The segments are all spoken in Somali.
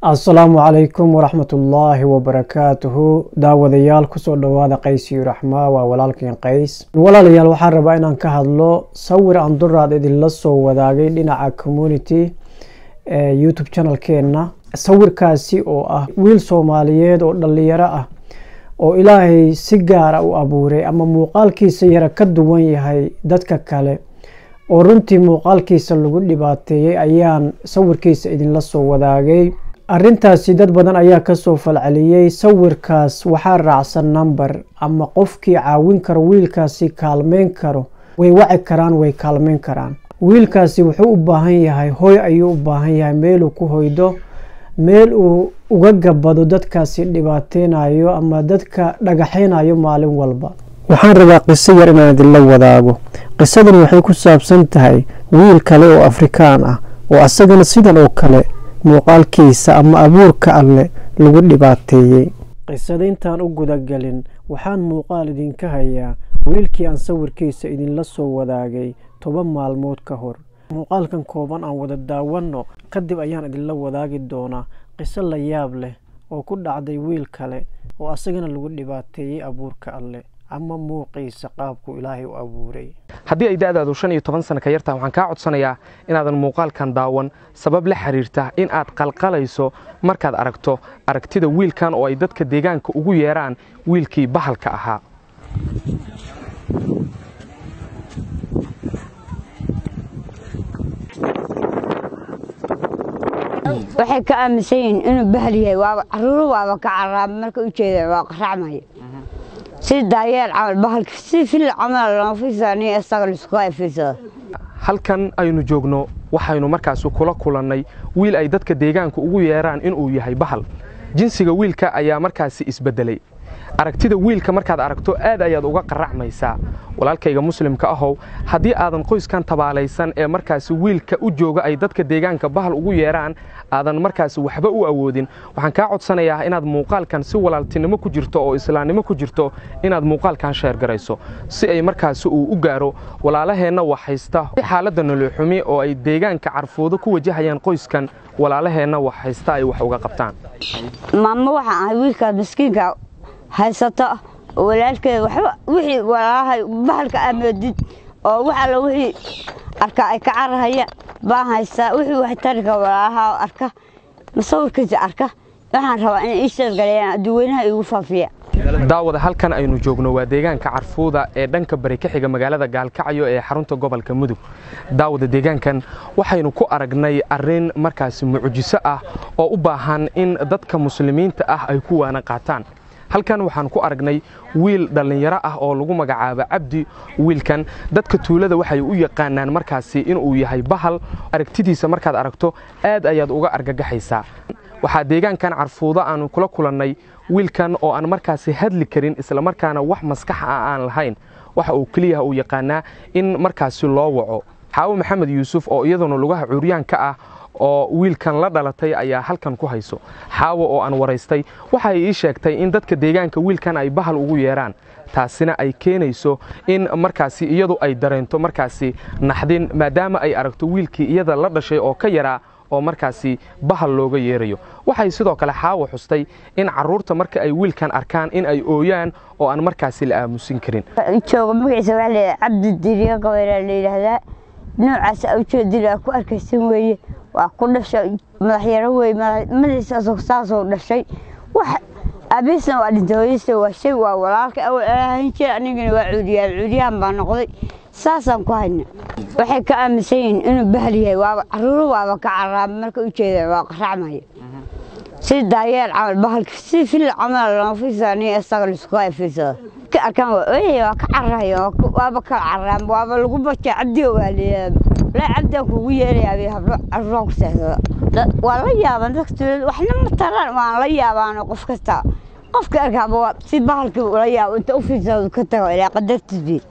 asalaamu calaykum waraxmatullaahi wabarakaatuhu daawadayaal kusoo dhowaada qaysiyo raxmaa waa walaalkiin qays walaalayaal waxaan rabaa inaan ka hadlo sawir aan duraad idinla soo wadaagay dhinaca community ee youtube channelkeenna sawirkaasi oo ah wiil soomaaliyeed oo dhalinyaro ah oo ilaahay si gaara u abuuray ama muuqaalkiisa yara ka duwan yahay dadka kale oo runtii muuqaalkiisa lagu dhibaateeyey ayaan sawirkiisa idinla soo wadaagay arrintaasi dad badan ayaa kasoo falceliyey sawirkaas waxaa raacsan number ama qofkii caawin karo wiilkaasi kaalmeyn karo way waci karaan way kaalmeyn karaan wiilkaasi wuxuu u baahan yahay hoy ayuu u baahan yahay meeluu ku hoydo meel uu uga gabado dadkaasi dhibaateynayo ama dadka dhagaxeynayo maalin walba waxaan rabaa qiso yar inaan idinla wadaago qisadani waxay ku saabsan tahay wiil kale oo afrikaan ah oo asagana sidan oo kale muuqaalkiisa ama abuurka alle lagu dhibaateeyey qisada intaan u gudagelin waxaan muuqaal idinka hayaa wiilkii aan sawirkiisa idinla soo wadaagay toban maalmood ka hor muuqaalkan kooban aan wada daawanno kadib ayaan idinla wadaagi doonaa qiso la yaab leh oo ku dhacday wiil kale oo asagana lagu dhibaateeyey abuurka alle ama muuqiisa qaabku ilaahay u abuuray haddii ay da'daadu shan iyo toban sana ka yartaha waxaan kaa codsanayaa inaadan muuqaalkan daawan sabab la xiriirta in aad qalqalayso markaad aragto aragtida wiilkan oo ay dadka deegaanka ugu yeeraan wiilkii bahalka ahaa waxay ka aaminsan yihiin inuu bahal yahay waaba caruuro waaba ka caraaba marka u jeeda waa qaracmaya si daayeel camal bahalka si fil camal lama fiirsani isaga liskuga fiirsada halkan aynu joogno waxaynu markaasi kula kulannay wiil ay dadka deegaanka ugu yeeraan inuu yahay bahal jinsiga wiilka ayaa markaasi isbeddelay aragtida wiilka markaad aragto aad ayaad uga qaracmaysaa walaalkayga muslimka ahow haddii aadan qoyskan tabaalaysan ee markaasi wiilka u jooga ay dadka deegaanka bahal ugu yeeraan aadan markaasi waxba u awoodin waxaan kaa codsanayaa inaad muuqaalkan si walaaltinimo ku jirto oo islaamnimo ku jirto inaad muuqaalkan sheergarayso si ay markaasi uu u gaaro walaalaheenna wax haysta xaaladda noloxumi oo ay deegaanka carfoodo ku wajahayaan qoyskan walaalaheenna wax haysta ay wax uga qabtaan maamo waxaan ahay wiilkaas miskiinka haysata oo walaalkeeda waxba wixii walaalahay bahalka amoodid oo wax alla wixii arka ay ka carahaya baan haystaa wixii wax tarika walaalaha arka masawirkiisa arka waxaan rabaa inay ii sheergalayaan adduweynaha iigu faafiya daawada halkan aynu joogno waa deegaanka carfuuda ee dhanka bari ka xiga magaalada gaalkacyo ee xarunta gobolka mudug daawada deegaankan waxaynu ku aragnay arrin markaasi mucjiso ah oo u baahan in dadka muslimiinta ah ay ku waana qaataan halkan waxaan ku aragnay wiil dhallinyaro ah oo lagu magacaabo cabdi wiilkan dadka tuulada waxay u yaqaanaan markaasi inuu yahay bahal aragtidiisa markaad aragto aad ayaad uga argagaxaysaa waxaa deegaankan carfuudo aanu kula kulannay wiilkan oo aan markaasi hadli karin islamarkaana wax maskax ah aan lahayn waxa uu keliyaha uu yaqaanaa in markaasi loo waco xaawo maxamed yuusuf oo iyaduna lugaha cuuryaanka ah oo wiilkan la dhalatay ayaa halkan ku hayso xaawo oo aan waraystay waxay ii sheegtay in dadka deegaanka wiilkan ay bahal ugu yeeraan taasina ay keenayso in markaasi iyadu ay dareento markaasi naxdin maadaama ay aragto wiilkii iyada la dhashay oo ka yaraa oo markaasi bahal looga yeerayo waxay sidoo kale xaawo xustay in caruurta marka ay wiilkan arkaan in ay ooyaan oo aan markaasi la aamusin karin jooga magaciisa waxaa leeyahay cabdi diriya qabayraa la yidhaahdaa noocaas ujeedin aa ku arkaysan weeye waa ku dhashay madaxyaro wey madaxiisa saasoo dhashay wax abiisna waa dhintay hooyadiisa waa shay waa walaalka awal alaahan jira anigana waa cuudiyaal cuudiyahan baa noqday saasaan ku hayna waxay ka aaminsan yihiin inuu bahal yahay waaba caruuro waaba ka caraaba marka u jeeda waa qaracmaya si daayeel camal bahalka si fil camal lama fiirsani isaga liskuga fiirsada ka arkaan waa ooyaya waa ka cararaya waaba kala cararaan waaba lagu baja cabdiga waa leeyahay la cabdiga kugu yeerayaa bay hablo caruuraa ku seexdada waa la yaaban dadka tuulada waxna ma taraan waan la yaabaano qof kasta qofka arkaaba si bahalka ula yaabo inta u fiirsado ka tago ilaa qadartiisii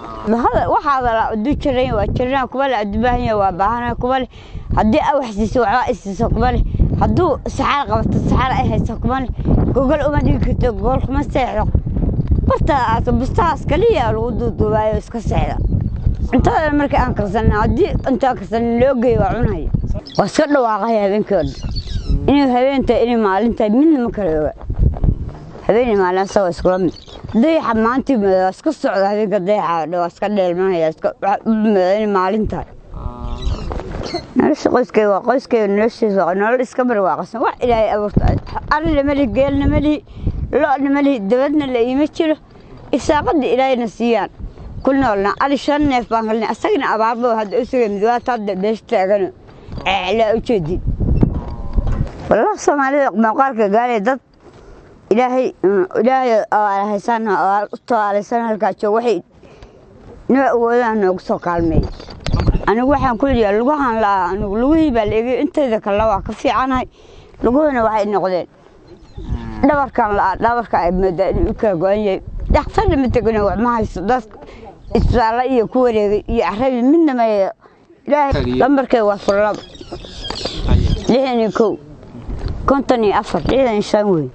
waxaada la adu jiran waa jirana kuba le adu baahan yahay waa baahana kuba le haddii a wax siiso waxbaa isiiso kuba le hadduu saxaar qabato saxaar ay hayso kuba le gogol uma dhigi karto gogol kuma seexdo bartaas bustahaas kaliya lagu duuduubaayo iska seexda cuntada markii aan karsanna haddii intaan karsanin loo geeyo waa cunaya waa iska dhawaaqaya habeenkii oo dhan inay habeentahay inay maalintahay midna ma kala oga habeenay maalin asagoo iskula mid dayaxa maantii waa iska socda habeenka dayaxa waa iska dheelmanaya inay maalin tahay nolosha qoyskay waa qoyskay noloshiisa waa nolol iska barwaaqasan wax ilaahay abuurta ari lama lihi geel lama lihi lo' lama lihi dabadna la iima jiro isaaqadii ilaahayna siiyaan ku noolna ali shan neef baan kalnay asagana abaarbo hadda u suga midwaata hadda beesha taagano ceelaa u jeedin wallah soomaalida muuqaalka gaalay dad ilaahay ilaahay oo haysaan oo u tawaalaysan halkaa joog waxay noo awoodaan noogu soo kaalmeey anigu waxaan ku leeyahay lugahan la'aa anigu lugihii baa la eegay intayda kale waa ka fiicanahay luguhuna waxay noqdeen dhabarkan la'aa dhabarka ay moodaa inuu u kala go-an yahay dhakhtar lama tegano wax ma haysto dad isbitaalla iyo ku wareegay iyo carabi midna ma ilaahay lambarkay waa furlab lixdan iyo kow konton iyo afar lixdan iyo shan wey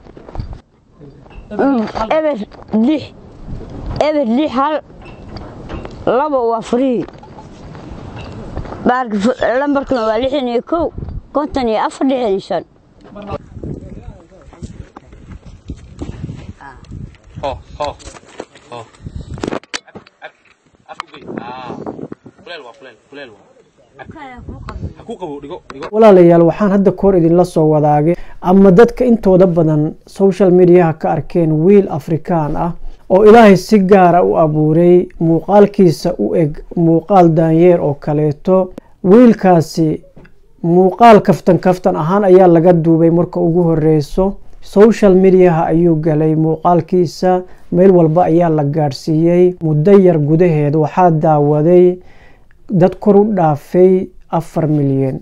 eber lix eber lix hal laba waa furihii lambarkuna waa lixdan iyo kow konton iyo afar lixdan iyo shan walaalayaal waxaan hadda kahor idinla soo wadaagay ama dadka intooda badan social mediaha ka arkeen wiil afrikaan ah oo ilaahay si gaara u abuuray muuqaalkiisa u eg muuqaal daanyeer oo kaleeto wiilkaasi muuqaal kaftan kaftan ahaan ayaa laga duubay marka ugu horeyso social mediaha ayuu galay muuqaalkiisa meel walba ayaa la gaadhsiiyey muddo yar gudaheed waxaa daawaday dad kor u dhaafay afar milyan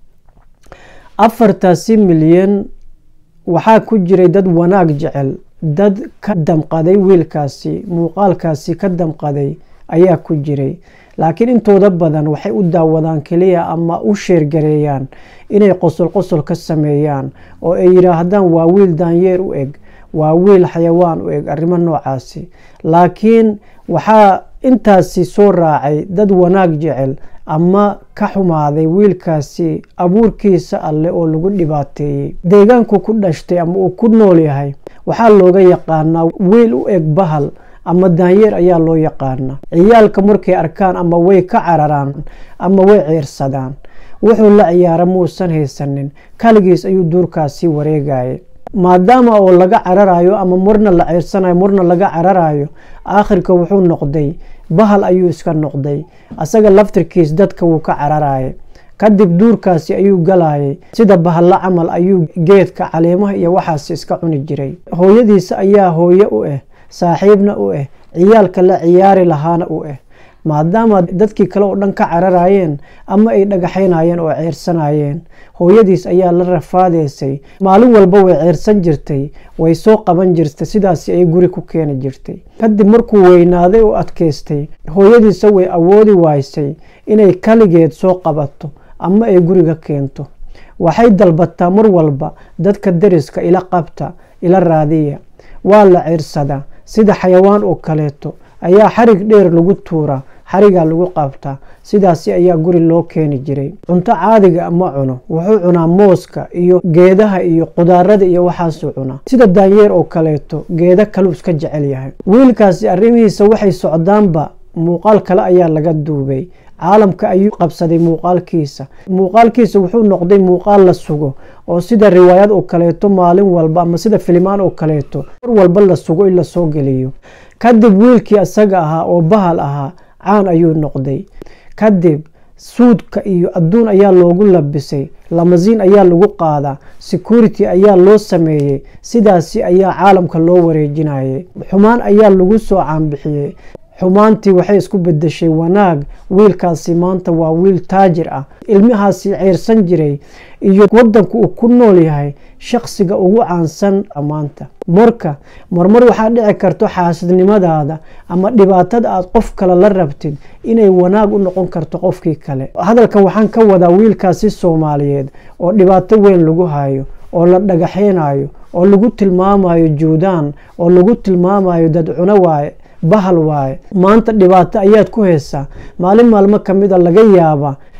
afartaasi milyan waxaa ku jiray dad wanaag jecel dad ka damqaday wiilkaasi muuqaalkaasi ka damqaday ayaa ku jiray laakiin intooda badan waxay u daawadaan keliya ama u sheergareeyaan inay qosol qosol ka sameeyaan oo ay yidhaahdaan waa wiil daanyeer u eg waa wiil xayawaan u eg arrimo noocaasi laakiin waxaa intaasi soo raacay dad wanaag jecel ama ka xumaaday wiilkaasi abuurkiisa alleh oo lagu dhibaateeyey deegaanku ku dhashtay ama uu ku nool yahay waxaa looga yaqaanaa wiil u eg bahal ama daanyeer ayaa loo yaqaanaa ciyaalka markay arkaan ama way ka cararaan ama way ciirsadaan wuxuu la ciyaara muusan haysanin kaligiis ayuu duurkaasi wareegaya maadaama oo laga cararayo ama marna la ciirsanayo marna laga cararayo aakhirka wuxuu noqday bahal ayuu iska noqday asaga laftirkiis dadka wuu ka cararaya kadib duurkaasi ayuu galayay sida bahalla camal ayuu geedka caleemaha iyo waxaas iska cuni jiray hooyadiisa ayaa hooye u ah saaxiibna u ah ciyaalka la ciyaari lahaana u ah maadaama dadkii kale oo dhan ka cararayeen ama ay dhagaxaynayeen oo ceersanayeen hooyadiis ayaa la rafaadeysay maalin walba way ceersan jirtay way soo qaban jirtay sidaasi ay guri ku keeni jirtay kadib markuu weynaaday oo adkaystay hooyadiisa way awoodi waysay inay kaligeed soo qabato ama ay guriga keento waxay dalbataa mar walba dadka deriska ila qabta ila raadiya waa la ciirsadaa sida xayawaan oo kaleeto ayaa xarig dheer lagu tuuraa xarigaa lagu qabtaa sidaasi ayaa guri loo keeni jiray cunto caadiga ma cuno wuxuu cunaa mooska iyo geedaha iyo qudaarada iyo waxaasuu cunaa sida daanyeer oo kaleeto geeda kaluu iska jecel yahay wiilkaasi arrimihiisa waxay socdaanba muuqaal kale ayaa laga duubay caalamka ayuu qabsaday muuqaalkiisa muuqaalkiisa wuxuu noqday muuqaal la sugo oo sida riwaayad oo kaleeto maalin walba ama sida filimaan oo kaleeto mar walba la sugo in lasoo geliyo kadib wiilkii isaga ahaa oo bahal ahaa caan ayuu noqday kadib suudka iyo adduun ayaa loogu labisay lamasiin ayaa lagu qaadaa security ayaa loo sameeyey sidaasi ayaa caalamka loo wareejinayay xumaan ayaa lagu soo caanbixiyey xumaantii waxay isku bedeshay wanaag wiilkaasi maanta waa wiil taajir ah ilmahaasi ceyrsan jiray iyo wadanku uu ku nool yahay shaqsiga ugu caansan maanta marka marmar waxaa dhici karto xaasidnimadaada ama dhibaatada aad qof kale la rabtid inay wanaag u noqon karto qofkii kale hadalkan waxaan ka wadaa wiilkaasi soomaaliyeed oo dhibaato weyn lagu hayo oo la dhagaxeynayo oo lagu tilmaamayo juudaan oo lagu tilmaamayo dad cuno waaye bahal waaye maanta dhibaato ayaad ku haysaa maalin maalmo ka mid a laga yaabaa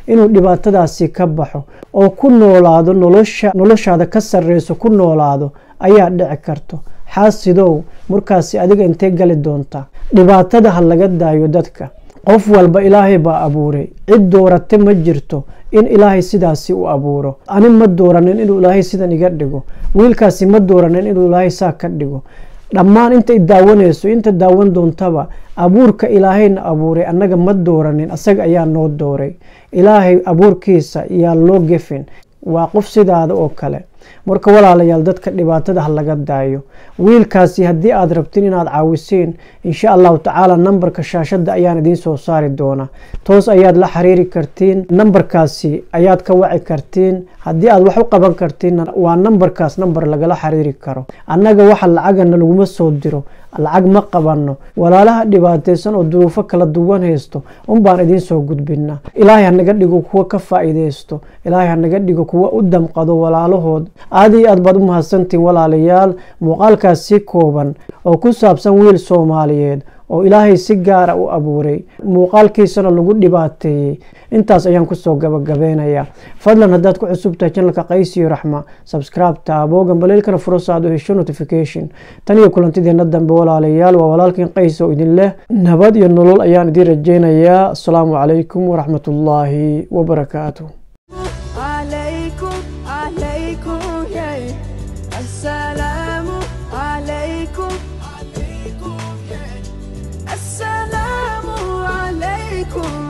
inuu dhibaatadaasi ka baxo oo ku noolaado nolosha noloshaada ka sarreyso ku noolaado ayaa dhici karto xaasidow markaasi adiga intee gali doontaa dhibaatada ha laga daayo dadka qof walba ilaahay baa abuuray cid doorate ma jirto in ilaahay sidaasi u abuuro ani ma dooranin inuu ilaahay sidan iga dhigo wiilkaasi ma dooranin inuu ilaahay saa ka dhigo dhammaan inta i daawanayso inta daawan doontaba abuurka ilaahayna abuuray annaga ma dooranin asaga ayaa noo dooray ilaahay abuurkiisa yaa loo gefin waa qof sidaada oo kale marka walaalayaal dadka dhibaatada ha laga daayo wiilkaasi haddii aad rabtiin inaad caawisiin insha allahu tacaala nambarka shaashadda ayaan idiin soo saari doonaa toos ayaad la xiriiri kartiin nambarkaasi ayaad ka waci kartiin haddii aad wax u qaban kartiin waa nambarkaas nambar lagala xiriiri karo annaga waxa lacagana laguma soo diro lacag ma qabanno walaalaha dhibaataysan oo duruufo kala duwan haysto unbaan idiin soo gudbinaa ilaahay hanaga dhigo kuwa ka faa'iidaysto ilaahay hanaga dhigo kuwa u damqado walaalahood aad iyo aad baad u mahadsantiin walaalayaal muuqaalkaas si kooban oo ku saabsan wiil soomaaliyeed oo ilaahay si gaara u abuuray muuqaalkiisana lagu dhibaateeyey intaas ayaan kusoo gabagabeynayaa fadlan haddaad ku cusub tahay janalka qaysiyo raxma subscribe taabo gambaleelkana furo saad u hesho notification tan iyo kulantideena dambe walaalayaal waa walaalkiin qays oo idin leh nabad iyo nolol ayaan idiin rajeynayaa asalaamu calaykum waraxmatullaahi wabarakaatu عليكم عليكم يا السلام عليكم عليكم يا السلام عليكم